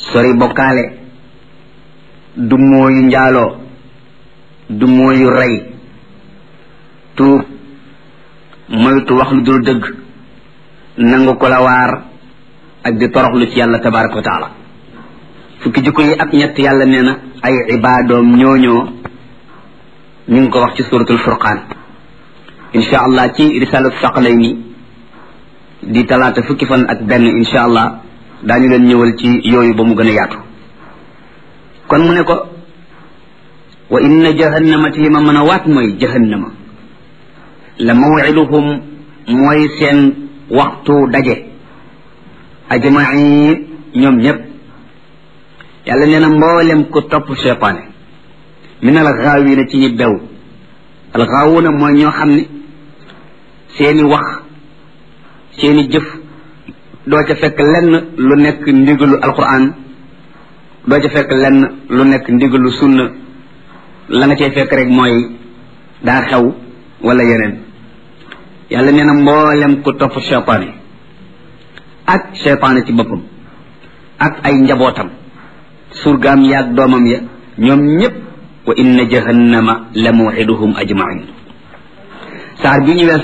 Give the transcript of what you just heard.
sori bokkaale du mooyu njaaloo du mooyu rey tuub moytu wax lu dul dëgg nangu ko la waar ak di toroxlu ci yàlla tabaraka wa taala fukki jikko yi ak ñett yàlla nee na ay ibaadoom ñooñoo ñu ngi ko wax ci suratul furqaan insha allah ci risalatu saqalayni di talaata fukki fan ak benn insha allah daañu leen ñëwal ci yooyu ba mu gën a yaatu kon mu ne ko wa inna jahannama te ma mën a waat mooy jahannama la mawiduhum mooy seen waxtu daje ajmain ñoom ñépp yàlla nee na mboolem ku topp cheytaane min al gaawina ci ñi bew al gaawuna mooy ñoo xam ne seeni wax seeni jëf doo ca fekk lenn lu nekk ndigalu alquran doo ca fekk lenn lu nekk ndigalu sunna la nga cay fekk rek mooy daa xew wala yeneen yàlla nee na mboolem ku topp cheytaane ak cheytaane ci boppam ak ay njabootam surgaam yaag doomam ya ñoom ñépp wa inna jahannama la mawxiduhum ajmain saar bi ñu wees